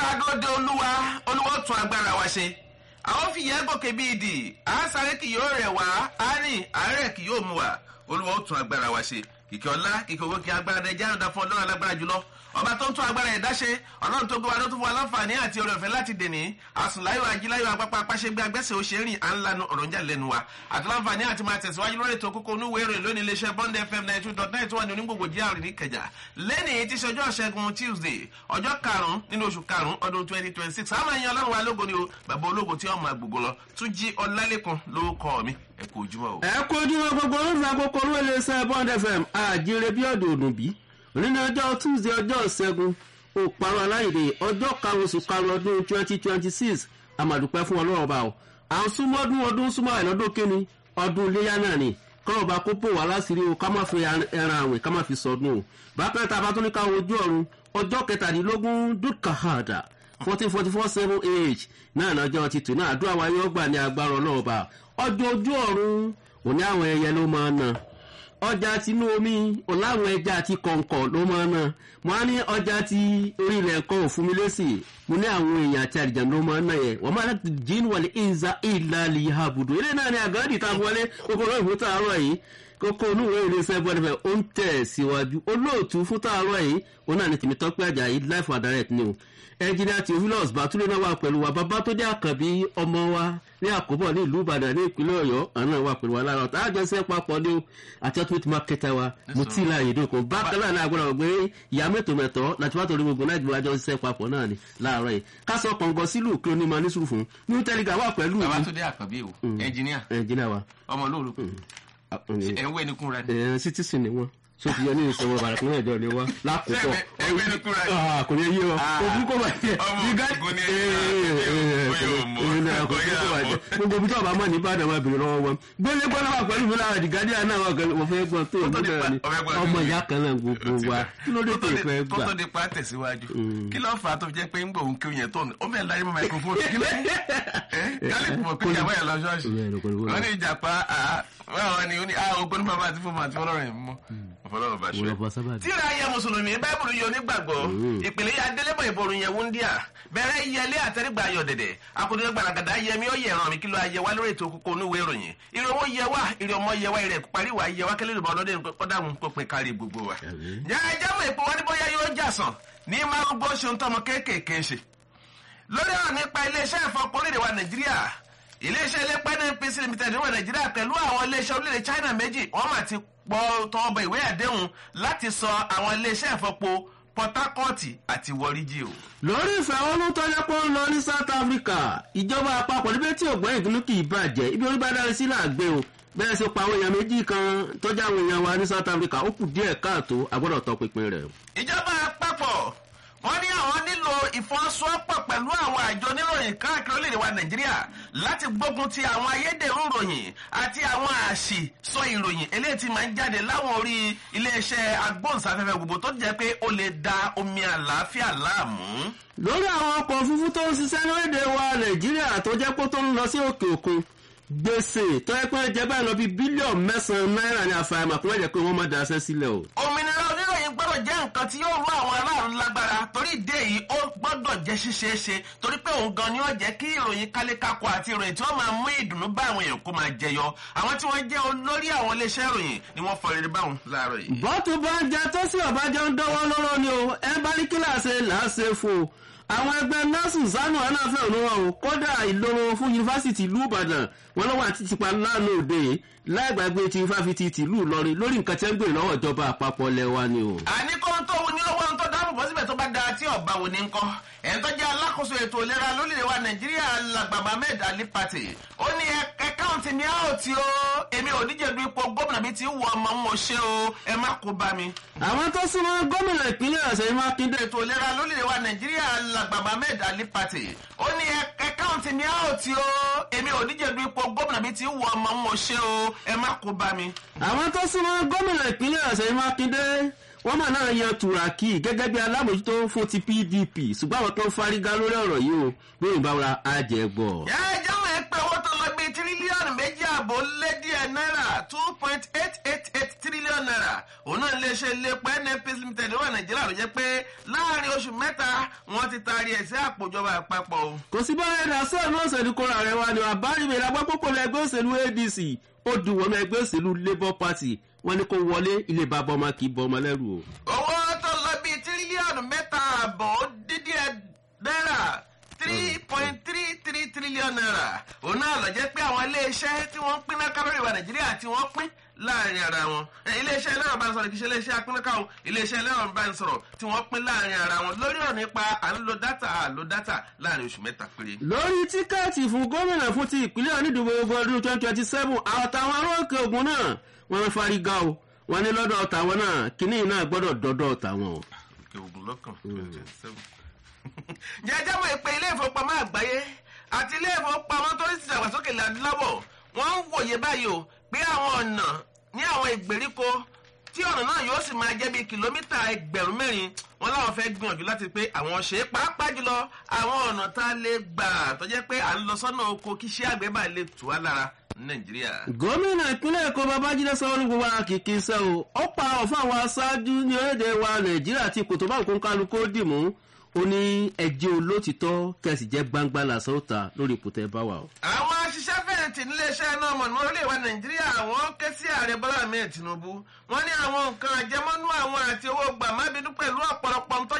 sáadóde olúwa olúwa tún agbára wa ṣe àwọn fìyà gòkè bíi ìdì àásáré kì yóò rẹ̀ wá àárín àárẹ̀ kì yóò mú wa olúwa tún agbára wa ṣe kìkì ọlá kìkì owó kí agbára nàìjíríà dá fún ọlọ́run alágbára jùlọ ọba tó ń tún agbára ẹ̀dá ṣe ọlọ́run tó gbọ́wọ́ tó fún wa láǹfààní àti oore ọ̀fẹ́ láti dèní àsùnláyò ajíláyò apápá apáṣẹgbẹ agbẹ́sẹ̀ òṣèrìn à ń lanu ọ̀rọ̀ ń jà lẹ́nu wa àti láǹfààní àti máa tẹ̀síwájú lórí ètò kókó onúwé ìròyìn lónìí iléeṣẹ́ bond fm ninety two dot nine tó wà ní onígbògbò jíàrì ní kẹjà lẹ́nìí tí ṣọjọ́ ṣẹ́gun tuesday ọjọ́ karùn-ún nínú oṣù karùn-ún ọdún twenty twenty six àmọ́ ẹ̀yin ọlọ́run wa lógo ni o bàbá ológo tí ọmọ àgbègbè lọ tún jí ọlálẹ́kùn lórúkọ mi ẹ kú ojúmọ́ o. ẹ kú ojúmọ́ gbogbo olóòfin àkókò olú iléeṣẹ́ bond fm àjíire bí ọ̀dọ̀ òdùnbí nínú ọjọ́ tuesday ọjọ́ ìṣẹ́gun òparọ́ aláìdè ọjọ́ karùn-ún oṣù karùn-ún ọdún twenty twenty six àmàdùpẹ́ fún ọlọ́run ọba o à ń súnmọ́ ọdún ọdún súnmọ́ àìlọ́dún kínní ọdún iléyà náà ni kọ́lọ̀ bá kó pò wá láṣìírí o ká má fi ẹran àwìn ká má fi sọdún o bákan tá a bá tún ní ká ojú ọ̀run ọjọ́ kẹtàdínlógún dúkàhàdà fourteen forty four seven age náà lọ́jọ́ títù náà àdúrà wa yóò gbà ní agbára ọlọ́ọ̀ba ọjọ́ ojú ọ̀run òní àwọn ẹyẹ ló máa ń na ọjà tinú omi ọ̀làwọn ẹja àti kọ̀ǹkọ̀ ló máa ń ná mo á ní ọjà ti orílẹ̀ ẹ̀kọ́ òfun mi lẹ́sì mo ní àwọn èèyàn àti àdìjà ló máa ń ná yẹn wọ́n máa láti jíìn wọlé ìza ìlàlì àbùdó ilé náà ni àgọ́dì tá a wọlé kókó lóyún fún tààrọ̀ yìí kókó onúwèé iléeṣẹ́ bọ́dẹ̀fẹ̀ ó ń tẹ̀ síwájú olóòtú fún tààrọ̀ yìí ó náà ní tèmi tọ́pẹ́ àjà yìí life and direct ni o ẹnjìnìá theophilus bàtúlẹ̀ náà wà pẹ̀lú wa bàbá tó dé àkànbí ọmọ wa ní àkóbọ̀ ní ìlú ìbàdàn ní ìpínlẹ̀ ọ̀yọ́ àná wà pẹ̀lú wa lára ọ̀tá àjọṣe papọ̀ ní o àti ultimate marketer wa mo tí ì láàyè dókò bákan náà náà gbọ́dọ̀ gbé ìyá mẹ́tò mẹ́tọ́ láti wá torí gbogbo láti wájọ ṣiṣẹ́ papọ̀ náà ni láàárọ̀ yìí kásọ kọ̀ǹgọ̀ sílùú kí onímọ̀ ní sùúrù fún new telegram wà pẹ̀lú bàbá tó dé àkànbí o ẹnjìníà ẹnjìnìá wa ọmọ olóòrùn ẹ̀ ń wé ní kúnra ni. ẹ̀ citizen ni wọ́n so ti yọ ní ìṣòro bàrà kúnlẹ̀ ìjọ ni wá lákòókò ẹ wé ní kúnra ni. kò ní yé ọ ojú kò bàjẹ́ ọmọ ògùn ni gbogbo bí tọ́ba mọ̀ ní ìbàdàn wa bèrè lọ́wọ́ wọn gbélé gbọ́dọ̀ wà pẹ̀lú mi lára dìgádìá náà wà pẹ̀lú mo fẹ́ gbọ́n tó ìlú náà ni ọmọ ìyá kan náà gbogbo wa kí ló dé tó ìfẹ́ gbà. kó tó di pa tẹ̀síwájú kí ló fà á tó fi jẹ́ pé ń gbòòrùn kí oyin tó ó bẹ̀ láyé mọ́ microphone kí ló kálí mọ̀ pé ìyàwó yẹn lọ ṣọ́ọ̀ṣì wọ́n ní ìjàpá wọ́n ní ogbóni bàbá àti fún àti fọlọ́rọ̀ yẹn mọ́ fọlọ́rọ̀ bá ṣe. tíra ayé mùsùlùmí báìbùlù yóò nígbàgbọ́ ìpìlẹ̀ yà délébọ̀ ìborùn yẹn wúndíà bẹ̀rẹ̀ yẹlé àtẹrígbà ayọ̀ dẹ̀dẹ̀ akọ̀dé gbàràgàdà yẹmi ó yẹ ẹ̀ràn mi kí ló ayẹ wá lórí ètò kókó onúwé ìròyìn ìrè owó yẹ wá ìrè ọmọ yẹ wá ìrè parí wá yẹ wá kẹlẹ́ ìrìbọn ọlọ́dẹ kọ́dàmù pínpín kárí gbogbo wa. jẹ́ jáwọ́ èpo wọn ní bóyá yóò jà sàn ní márùngbó ṣe ń tọmọ kéékèèké ṣe. lórí ọ̀rọ̀ nípa iléeṣẹ́ ìfọ̀pọ̀ orílẹ̀ wa nàìjíríà iléeṣẹ́ ilépa npc limited níwọ̀n nàìjíríà pẹ̀lú àwọn iléeṣẹ́ orílẹ̀ china méjì wọ́n mà ti pọ̀ tọwọ́ bọ ìwé àdéhùn láti sọ àwọn iléeṣẹ́ ìfọ̀pọ̀ port harcourt àti wariji o. lórí ìfẹ̀hónú tọ́jọ́ pé ó ń lọ ní south africa ìjọba àpapọ̀ níbi tí ògbọ́n ìdùnnú kì í bàjẹ́ ibi orí bá dárí sí làgbé o bẹ́ẹ̀ sì pa àwọn èèyàn méjì kan tọ́jà àwọn èèyàn wa ní south africa ó kù díẹ̀ káàtó agbọ́dọ̀ tọpinpin rẹ̀. ìjọba àpapọ̀ wọ́n ní àwọn nílò ìfọwọ́sowọ́pọ̀ pẹ̀lú àwọn àjọ oníròyìn káàkiri orílẹ̀-èdè wa nàìjíríà láti gbógun ti àwọn ayédèrú ìròyìn àti àwọn àṣì sọ ìròyìn eléyìí tí máa ń jáde láwọn orí iléeṣẹ́ agbóhùnsáfẹ́fẹ́ gbogbo tó jẹ́ pé ó lè da omi àlàáfíà láàmú. lórí àwọn ọkọ̀ òfurufú tó ń ṣiṣẹ́ lórílẹ̀ wa nàìjíríà tó jẹ́ pé tó ń lọ sí òkè òkun gbèsè tó yẹ pé jẹ báyìí lọ bí bílíọ̀nù mẹ́sàn-án náírà ní àfàìmọ̀ kó má jẹ́ pé wọ́n má daṣẹ́ sílẹ̀ o. òmìnira oníròyìn gbọ́dọ̀ jẹ́ nǹkan tí yóò rú àwọn aráàlú lágbára torí ìdí èyí ó gbọ́dọ̀ jẹ́ ṣíṣeéṣe torí pé òun gan ni ó jẹ́ kí ìròyìn kálékáko àti ìròyìn tí wọ́n máa mú ìdùnnú bá àwọn èèyàn kó máa jẹyọ àwọn tí wọ́n jẹ́ olórí àwọn iléeṣẹ́ ìròyìn ni wọ́n fọ rere báwọn láàárọ̀ yìí. bọ́tù bá ń jẹ tó sì ọ̀bájọ́ ń dánwọ́ lọ́rọ́ ni o ẹ bá ní kíláàsì làásè fún o àwọn ẹgbẹ́ nọ́ọ̀sì sánú aláfẹ́ òun wọn o kódà ìloro fún yunifásitì ìlú ìbàdàn wọn lọ́wọ́ àti tipa lánàá òde láìgbàgbé ti fáfitì tìlú ìlọrin lórí nǹkan tí ń gbèrè lọ́wọ́ ìjọba àpapọ̀ lẹ́wà ni o. àní kó tó wù ní owó tó dáàbò bọ́ síbẹ̀ tó bá da tí ọ̀bá wò ní ń kọ́ ẹ̀ tó jẹ́ alákòóso ètò ìlera lórílẹ̀ wa nàìjíríà làgbà mohammed ali pati ó ní ẹ̀káùntì ní àòtí o èmi ò díje du ipò gómìnà mi ti wù ọmọ ń ṣe o ẹ má kó bá mi. àwọn tó súnmọ́ gómìnà ìpínlẹ̀ ọ̀sẹ̀ mákindé ètò ìlera lórílẹ̀ wa nàìjíríà làgbà mohammed ali pati ó ní ẹ̀káùntì ní àòtí o èmi ò díje du ipò gómìnà mi ti wù ọmọ ń ṣe o ẹ má kó bá mi. àwọn tó súnmọ́ gómìnà ìpínlẹ̀ ọ̀sẹ̀ mákindé wọ́n mà náà yan turaki gẹ́gẹ́ bí alámòjútó fún ti pdp ṣùgbọ́n àwọn tó ń fárígá lórí ọ̀rọ̀ yìí o lórí ìbáwora àjẹgbọ̀. ẹ jẹ́wọ́ ẹ pé owó tó lọ bíi tírílíọ̀nù méjì àbò lé díẹ̀ náírà two point eight eight eight tírílíọ̀nù tírílíọ̀nù náírà òun náà iléeṣẹ́ iléepo nnpc limited wà nàìjíríà ló jẹ́ pé láàrin oṣù mẹ́ta wọ́n ti taari ẹ̀ sí àpòjọba àpapọ̀ o. kò sí bá ẹ̀dá sọ́ọ̀nù òṣèlú kóra rẹ̀ wá ní àbáríwèé lágbá púpọ̀ lẹ́gbẹ́ òṣèlú adc ó dùn wọ́n ẹgbẹ́ òṣèlú labour party wọ́n ní kó wọlé ilé bàbá ọmọ kì í bọ ọmọ lẹ́rù o. owó tó lọ bíi tírílíọ̀nù mẹ́ta àbọ̀ ó dídí ẹ̀ náírà three point three three trillion naira òun náà lọ jẹ́ pé àwọn iléeṣẹ́ tí wọ́n ń pín náà kálórì wa nàìjíríà tí wọ́n pín láàrin ara wọn iléeṣẹ́ ẹlẹ́wọ̀n bá ń sọ̀rọ̀ kì í ṣe iléeṣẹ́ apínnáká o iléeṣẹ́ ẹlẹ́wọ̀n bá ń sọ̀rọ̀ tí wọ́n pín láàrin ara wọn lórí ọ̀rọ̀ nípa à ń lo dátà à lo dátà láàrin oṣù mẹ́ta péré. lórí tíkẹ́ẹ̀tì fún gómìnà fún ti ìpínlẹ̀ onídìbò ogun ọdún twenty twenty seven àwọn táwọn aróòkè ogun náà wọ́n ń fárígá o wọ́n ní lọ́dọ̀ tàwọn náà kínní náà gbọ́dọ̀ dọ́dọ̀ tàwọn o. òkè ogun lọ́kàn twenty twenty seven. jẹjẹ mọ ìpè ilé ìfowópamọ́ àgbáyé àti ilé ìfowópamọ́ tó ń ṣàgbàsókè ládùúláwọ̀ wọ́n ń wòye báyìí o pé àwọn ọ̀nà ní àwọn ìgbèríko tí ọ̀nà náà yóò sì máa jẹ́ bíi kìlómítà ẹgbẹ̀rún mẹ́rin wọn láwọn fẹ́ gbìyànjú láti pé àwọn ṣe é pàápàá jùlọ àwọn ọ̀nà tá a lè gbà tó jẹ́ pé à ń lọ sọ́nà oko kí iṣẹ́ àgbẹ̀ bá lè tù wá lára ní nàìjíríà. gómìnà ìpínlẹ̀ èkó babájídé sanwó-olu gbogbo ara kìkì iṣẹ́ o ó pa ọ̀fọ̀ àwọn aṣáájú ní orílẹ̀-èdè wa nàìjíríà tí kò tó bá òkú kálukú dì mú ó ní ẹjẹ́ olótìtọ́ kẹsì jẹ́ gbangba làṣọ ta lórí ipò tẹ́ bá wà o. àwọn aṣiṣẹ́ fẹ̀yìntì níléeṣẹ́ náà mọ̀ ní orílẹ̀ èdè nàìjíríà wọ́n ké sí ààrẹ bọ́lá ahmed tinubu wọ́n ní àwọn nǹkan àjẹmọ́nú àwọn àti owó gbàmábínú pẹ̀lú ọ̀pọ̀lọpọ̀ ń tọ́jú